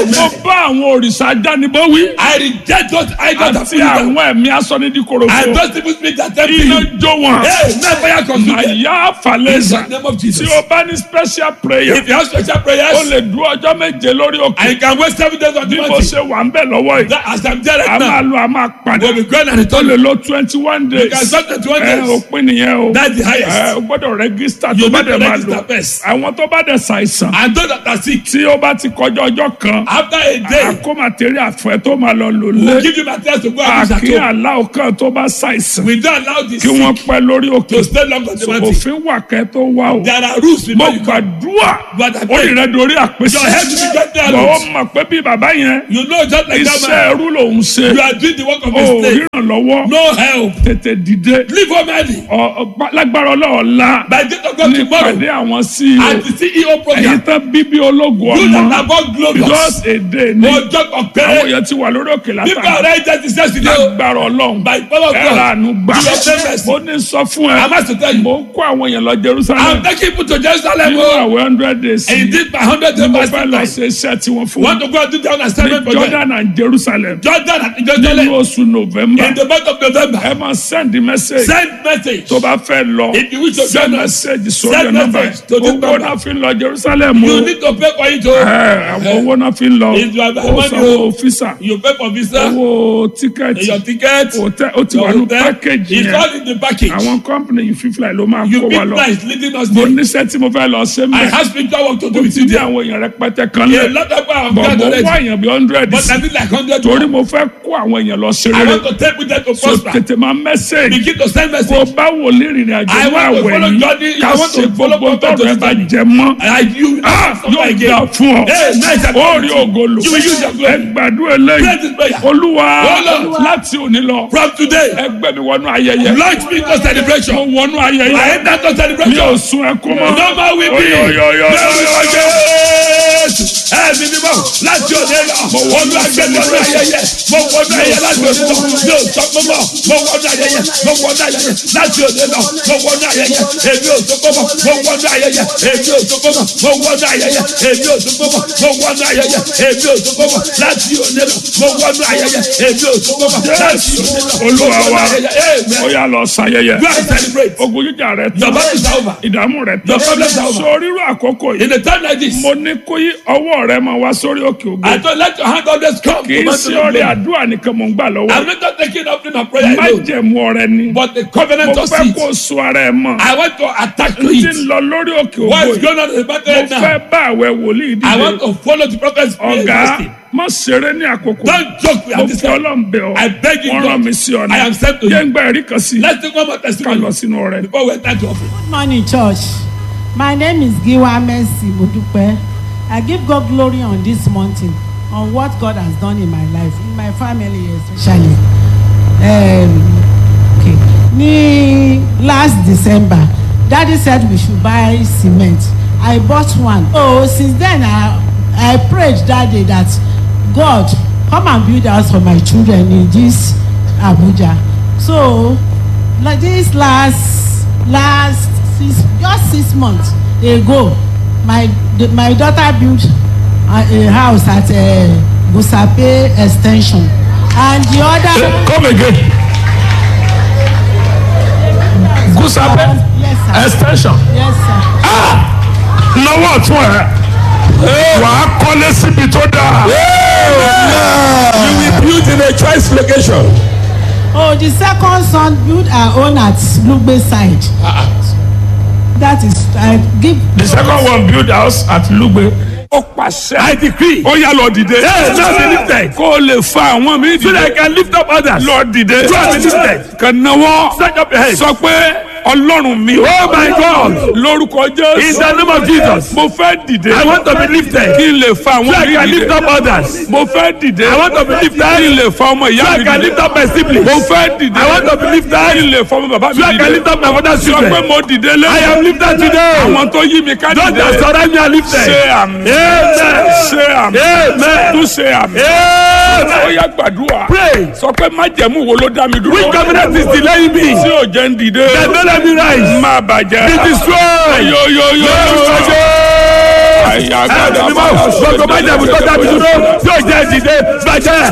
mo bá àwọn òrìṣà ajánibó wí. I reject those idols that àti put you down. àwọn ẹ̀mí asọ́nidíkorofo. And those people speak that temple iná you. jó wọn. Hey, never ya consume them. àyà falẹ̀sà. In the name of tí Jesus. o bá ní special prayer. If you have special o prayers, lè dúró ọjọ́ méje lórí and òkè. you can wait seven days on the bí mo mountain. ṣe wà ń bẹ̀ lọ́wọ́ yìí. That as I'm there a right máa now, lo a máa padà. we'll be going and o return. lè lo twenty one days. You can start at one ẹ days. òpin nìyẹn o. That's the highest. ẹ o gbọ́dọ̀ rẹ́gísítà tó You bá need to dẹ̀ máa register lò. first. àwọn tó bá dẹ̀ ṣàìsàn. And those that are sick, tí ó bá ti kọjá ọjọ́ kan. after a day, àkó màtẹ́rì àfẹ́ tó máa lọ lò we'll lé. give you materials to go and use at àkí home. aláwọ̀ kan tó bá ṣàìsàn. We don't allow the kí wọ́n sick pẹ́ lórí òkè. to stay long on the mountain. òfin wà kẹ́ tó wá o. There are rules mo before you come. gbàdúrà But I ó pray. rìn rẹ dorí àpèsè. Your head will be get there. bọ̀ ó Lord. mọ̀ pé bí bàbá yẹn You know just like that iṣẹ́ man. ẹrú lòún ṣe. You are doing the work of ó a slave. ríran lọ́wọ́ No help. tètè dìde. Leave home early. Ọ- ọ- lágbára ọlọ́ọ̀la By the date of God ní tomorrow. ìpàdé àwọn CEO At the CEO èyí program. tán bíbí ológun You that ọmọ are born glorious. just a day ní Ọjọ́ àwọn ọ̀pẹ́rẹ́. èèyàn ti wà lórí òkè People látàrí are right there to say today. lágbára ọlọ́run By the power of ẹ̀rọ God. àánú gbà You are famous. mo ní sọ fún I ẹ must to tell you. mo ń kó àwọn èèyàn lọ I'm Jerusalem taking people to Jerusalem. nínú oh. àwọn hundred days And he did by hundred mo days fẹ́ lọ fasting. ṣe iṣẹ́ tí wọ́n fún Want mi to go and do down assignment ní for them. Jordan and Jerusalem Jordan and nínú Jerusalem. oṣù November In the month of November. ẹ máa send message Send message. tó bá fẹ́ lọ If you wish to send join us, message sórí send ẹ̀ nọ́mbà message to this owó number. náà fi ń lọ Jerusalem o You need to pay for it. ẹ Oh. àwọn owó náà fi ń lọ If you have ó money, sanwó o. fisa You pay for visa. owó tíkẹ́ẹ̀tì Your ticket. hotel ó ti Your wà ní hotel. package It's yẹn all in the package. àwọn company yìí fífly ló máa You kó wa big lọ price leading us mo there. níṣẹ́ tí mo fẹ́ lọ ṣe I mẹ́ have spiritual work to do mo with ti you di there. àwọn èèyàn rẹpẹtẹ kan A lẹ lot of people have bọ̀ gone mo already. wá èèyàn bí hundred But I need like hundred torí more. mo fẹ́ kó àwọn èèyàn lọ ṣe I rere want to take with them to so prosper. tètè máa message Begin to send bó message. bá wò lè rìnrìn àjò I ní want to àwẹ̀ follow yìí Jordan. ká I want ṣe to follow gbogbo Prophet tọrọ ẹ bá Jordan. jẹ mọ́ I you Ah, suffer yóò again. dà fún ọ Hey, nice and ó rí ògo lò You will use your ẹ glory. gbàdúrà Pray eléyìí this prayer. olúwa Oh, Lord. láti òní lọ From today, ẹgbẹ́ mi wọnú ayẹyẹ launch me to mo celebration. wọnú I ayẹyẹ enter to mi celebration. ò sun ẹkún mọ́ No more weeping. Oyoyoyo. Ẹ̀mí ni mo láti òde lọ. Olú agbẹ́ni ọdún ayẹyẹ. Mo wọnú ayẹyẹ láti òde lọ. Mi ò sọ pé mọ̀. Mo wọnú ayẹyẹ. Mo wọnú ayẹyẹ láti òde lọ. Mo wọnú ayẹyẹ. Èmi ò sọ pé mọ̀. Mo wọnú ayẹyẹ. Èmi ò sọ pé mọ̀. Mo wọnú ayẹyẹ. Èmi ò sọ pé mọ̀. Mo wọnú ayẹyẹ. Èmi ò sọ pé mọ̀. Láti òde lọ. Mo wọnú ayẹyẹ. Èmi ò sọ pé mọ̀. Láti òde lọ. Mo Olúwa wọnú wa ayẹyẹ. ó Amen. yá lọ ṣayẹyẹ Go and celebrate. ogun jíjà rẹ Your tán battle is over. ìdààmú rẹ Your tán problems are over. sọ rírọ àkókò yìí In a time like this, mo ní kó yí ọwọ́ rẹ máa wá sórí òkè ògo I don't let your hand always come kì to í my sí ọrẹ àdúrà nìkan mò ń gbà lọ́wọ́ I'm not just taking offering of prayer má alone, jẹ̀mú ọrẹ ni but the mo covenant of fẹ́ seed. kó so ara ẹ mọ́ I want to attack to n ti it. lọ lórí òkè ògo What is yìí going on in the battle mo right now? fẹ́ bá àwẹ̀ wòlíì I want dìde to follow the prophet's prayer. ọ̀gá fasting. má ṣeré ní àkókò Don't joke with mo this fi time. ọlọ́run bẹ̀ ọ́ I beg you, wọ́n rán God. mi sí ọ̀nà I am sent to yẹn you. ń gba ẹ̀rí kan sí Let's take one more ká lọ testimony sínú ọrẹ. before we enter to offering. Good morning, church. My name is Giwa Mercy Modupe. I give God glory on this mountain, on what God has done in my life, in my family especially. Um, okay. Ní last December, Daddy said we should buy cement. I bought one. Oh, since then I I prayed that day that God come and build house for my children in this Abuja. So like this last last six just six months ago my the, my daughter built a, a house at uh, Gusape ex ten sion and the other. come again Gusape yes sir extension yes sir lọ́wọ́ ọ̀tún ẹ̀ wà á kọ́lé síbi tó dáa. You will build in a choice location. oh the second son build her own at Lugbe side that is I give. the second one build house at Lugbe. ó pàṣẹ. I decree. ó yá lọ dìde. Yes, now be lifted. kó o lè fa àwọn mi dìde. So that I can lift up others. lọ dìde. Go and be lifted. kàn náwó. Stretch up your hands. sọ pé ọlọ́run mi. Oh my God. lórúkọ jésù. In the name of Jesus. mo fẹ́ dìde. I want to be lifted. kí n lè fa So àwọn I mi can lift dìde. up others. mo fẹ́ dìde. I want to be lifted. kí n lè fa ọmọ So ìyá I mi can dìde. lift up my siblings. mo fẹ́ dìde. I want to be lifted. kí n lè fa ọmọ bàbá mi So I can dìde. lift up my father's sọ pé children. mo dìde lé. I am lifted today. àwọn tó yí mi ká Those dìde. that surround me are lifted. ṣe àmì. Amen. ṣe àmì. Amen. tún ṣe àmì. Amen. ó yá gbàdúrà. Pray. sọ pé májẹ̀mú wo ló dá mi dúró. Which covenant is delaying me? tí ò jẹ́ ń dìde. That don't let me rise. má bàjẹ́. Be destroyed. yoyoyo. Lórúkọ Jésù. àyà Ẹ̀rọ gbàdá mímọ́. Gbogbo májẹ̀mú tó dábì dúró. Tí bàjẹ́ dìde bàjẹ́